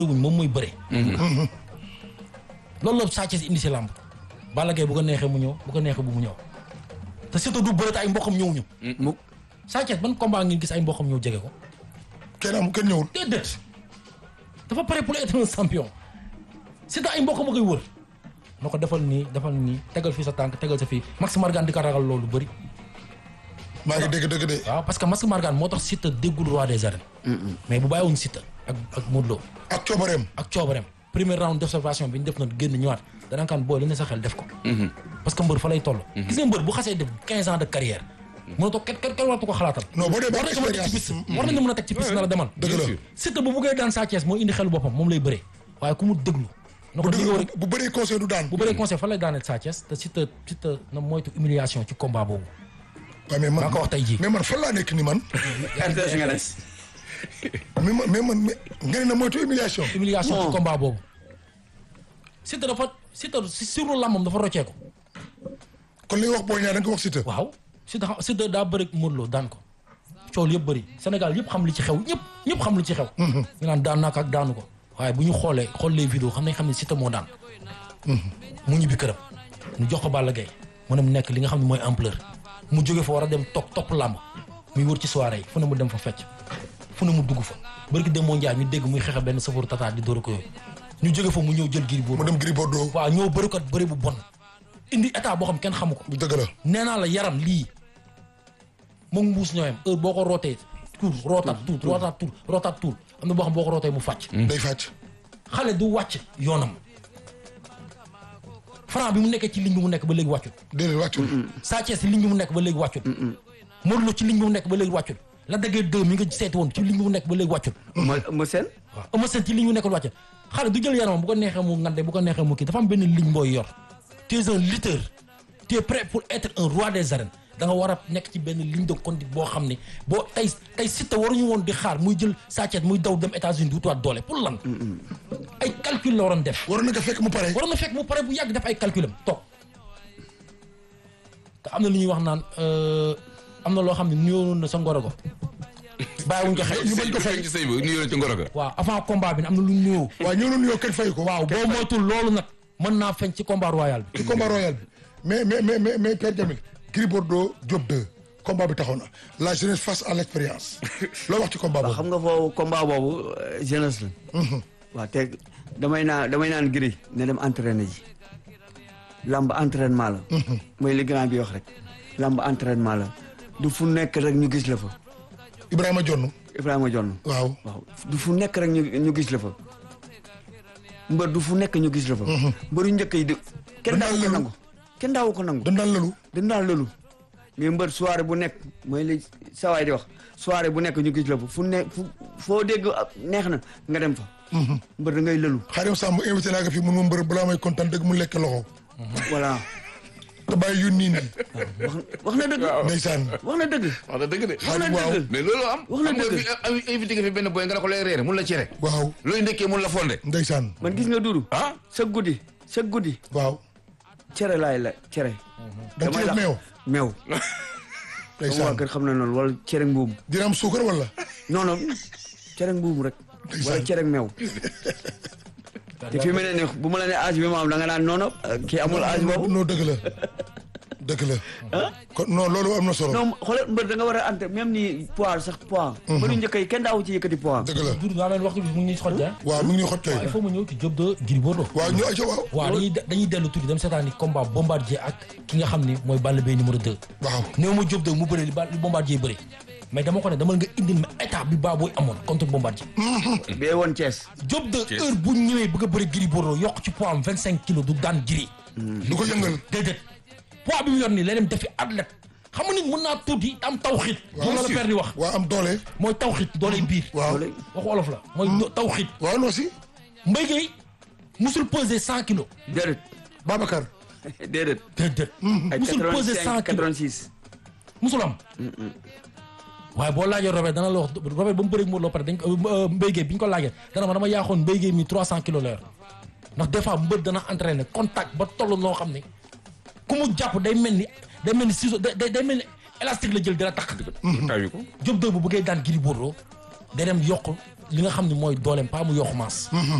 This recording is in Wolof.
wuñ moom mooy bëre. loolu la Sa Thiès indi si làmb. Balla Gaye bu ko neexee mu ñëw bu ko neexee bu mu ñëw te surtout du bëre te ay mboqam ñëwuñu. mu Sa Thiès ban combat ngeen gis ay mboqam ñëw jege ko. kenn am kenn ñëwul. déedéet dafa pare pour être un champion c'est ay mbokk ma koy wër na ko defal nii defal nii tegal fii sa tànk tegal sa fii Max Margan di ko ragal loolu bëri maa ngi dégg dégg de. waaw parce que Max Margan moo tax Siteu déggul roi des arènes mais bu bàyyiwoon Siteu ak ak Modou Lo ak coobareem. ak coobareem premier round d'observation bi ñu def na génn ñëwaat dana kan booy li ne sa xel def ko parce que mbër fa lay toll gis nga mbër bu xasee def quinze ans de carrière mënatoo kenn kenn kenn waratu ko xalaatal non boo dee ba war nañ ko mën a teg ci piste war nañ ko mën a teg ci piste na la demal dëgg la Siteu bu buggee daan Sa Thiès moo indi xelu boppam moom lay bëree waaye ku mu déglu na ko bu li nga war a dëgg bu bëree conseil du daan. bu bëree conseil fan lay daaneel Sa Thiès te Siteu Siteu na moytu humiliation ci combat boobu waaw mais man maa ko wax tey jii. mais man fan laa nekk ni man. RTS nga des. mais man mais man mais nga ne na moytu humiliation. humiliation ci Non. combat boobu Siteu dafa Siteu si suru làmbam dafa rocceeku kon li nga wax booy ñaar da nga ko wax Siteu. waaw Siteu xam Siteu daa bëri Modou Lo daan ko coow li yëpp bëri Sénégal yëpp xam li ci xew ñëpp ñëpp xam li ci xew ñu naan daan naa ko ak daanu ko waaye bu ñu xoolee xool les vidéos xam nañ xam ne Siteu moo daan mu ñibbi këram ñu jox ko Balla Gaye mu ne mu nekk li nga xam ne mooy ampleur mu jóge fa war a dem toog topp làmb muy wër ci soirée yi fu ne mu dem fa fecc fu ne mu dugg fa bërki dem moo njaay ñu dégg muy xeex benn safaru tata di dóor ko yooyu ñu jóge fa mu ñëw jël giri mu boobu dem Gris Bordeaux. waaw ñëw bëri ko bëri bu bon indi état boo xam kenn xamu ko bu dëgg la. nee naa la yaram lii moom mbuus ñooyam heure boo ko rootee tuur rootaat tuur rootaat tuur rootaat tuur am na boo xam boo ko rootee mu fàcc day fàcc. xale du wàcc yoonam Franc bi mu nekkee ci ligne bi mu nekk ba léegi wàccut déedéet wàccul. Sa Thiès ci ligne bi mu nekk ba léegi wàccut Modou Lo ci ligne bi mu nekk ba léegi wàccut la dëggee deux mi nga seeti woon ci ligne bi mu nekk ba léegi wàccut ma ma seen. waaw Eumeu Sène ci ligne bi mu nekk ba wàccut xale du jël yaramam bu ko neexee mu ngande bu ko neexee mu kii dafa am benn ligne booy yor tu es un lutteur tu es prêt pour être un roi des arènes da nga war a nekk ci benn ligne de conduite boo xam ne boo tey tey Siteu waruñu woon di xaar muy jël Sa Thiès muy daw dem États-Unis di wutiwaat doole pour lan ay calcul la waroon def waroon na ko fekk mu pare. waroon na fekk mu pare bu yàgg def ay calculam toog te am na lu ñuy wax naan euh, am na loo xam ne nuyoo na sa ngoro go bàyyiwuñ ko xel ñu bañ ko fay. ci sëy bi nuyoo ci ngoro ga. waaw avant combat bi ne am na lu ñu nuyoo waaw ñoo doon yow kenn fay ko. waaw boo moytul loolu nag mën naa feeñ ci combat royal bi ci combat royal bi mais mais mais mais mais Père Jamil Gris Bordeaux Diop 2 combat bi taxaw na la jeunesse face à l' expérience loo wax ci combat waaw boobu. xam nga foofu combat boobu euh, jeunesse la. waaw te damay naan damay naan Gris ne dem entraîner ji. lamb entraînement la. mooy li grand bi wax rek. lamb entraînement la du fu nekk rek ñu gis la fa. Ibrahima Jonn Ibrahima Jonn. waaw. waaw du fu nekk rek ñu ñu gis la fa. mbër du fu nekk ñu gis la fa. mbër yu njëkk yi di. kenn Dañ daawu daan ko lëlu. nangu. kenn daawu ko nangu. dañ daan lalu. dañ daan loolu mais mbër soirée bu nekk mooy li sawaay di wax soirée bu nekk ñu gis la fa fu ne fu foo dégg ah, neex na nga dem fa mbër da ngay lëlu Xaadim Samb invité naa ko fii mun ma mbër balaa may kontaan dëgg mu lekk loxo. voilà te bàyyi yu nii nii. wax wax na dëgg ndeysaan. wax na dëgg wax na dëgg de. wax na waaw. dëgg mais loolu am. Wax na xam nga dëgg. fi am invité nga fi benn boy nga ne ko lay reere mun la cere. waaw looy ndekkee mun la fonde. ndeysaan. man gis nga duru ah. sa guddi sa guddi waaw. cere laay la cere da nga ci def meew. meew sama waa ndeysaan. kër xam na noonu wala cere mbuum dina am suukar wala. non non cere mbuum rek wala cere meew te fi mu ne nii bu ma la ne âge bi ma am da nga naan noonu kii amul âge boobu non dëgg la. dëgg la. kon non loolu am na solo. non xoolal mbër da nga war a ante même ni poids sax poids. mbëru njëkk yi kenn daawu ci yëkkati poids. dëgg la. Doudou daa mel ni waxtu bi mu ngi ñuy xoj ah waaw mi ngi ñuy xoj kay. il faut mu ñëw ci Diop de Gris Bordeaux waaw ñu ayca waaw. waaw dañuy dañuy dellu tuuti dem seetaan ni combat bombardier ak ki nga xam ni mooy Balla Gaye numéro 2 waaw. néew ma Diop de mu bëre li ba li bombardier bëre mais dama ko ne dama nga indil ma état bi baa booy amoon contre bombardier bee woon Thiès. Diop de heure bu ñëwee bëgg a bëri Gris Bordeaux yokk ci poids am vingt cinq kilos du daan Gris du ko yëngal. déedéet poids bi mu yor nii la dem defi athlète xam nga nit mën naa tuuti am tawxiit moom la la père di wax waa am doole. mooy tawxiit dooley biir waaw. waxu olof la mooy do- tawxiit waaw non si. Mbaye Gueye musul peser cent kilos déedéet Babacar. déedéet. déedéet ay musul peser 85 cent kilos 86. musul am waaye boo laajee Robert dana la wax Robert ba mu bëreeg Modou Lo pare dañ ko euh, Mbaye Gueye bi ñu ko laajee dana ma dama yaaxoon Mbaye Gueye mi 300 kilos la yor ndax des fois mbër dana entraîné contact ba toll noo xam ne ku mu jàpp day mel ni day mel ni ciseau day day day mel ni élastique la jël dina takk. tawi ko. Diop de bu bëggee daan Gris Bordeaux day dem yokk li nga xam ne mooy dooleem pas mu yokku maas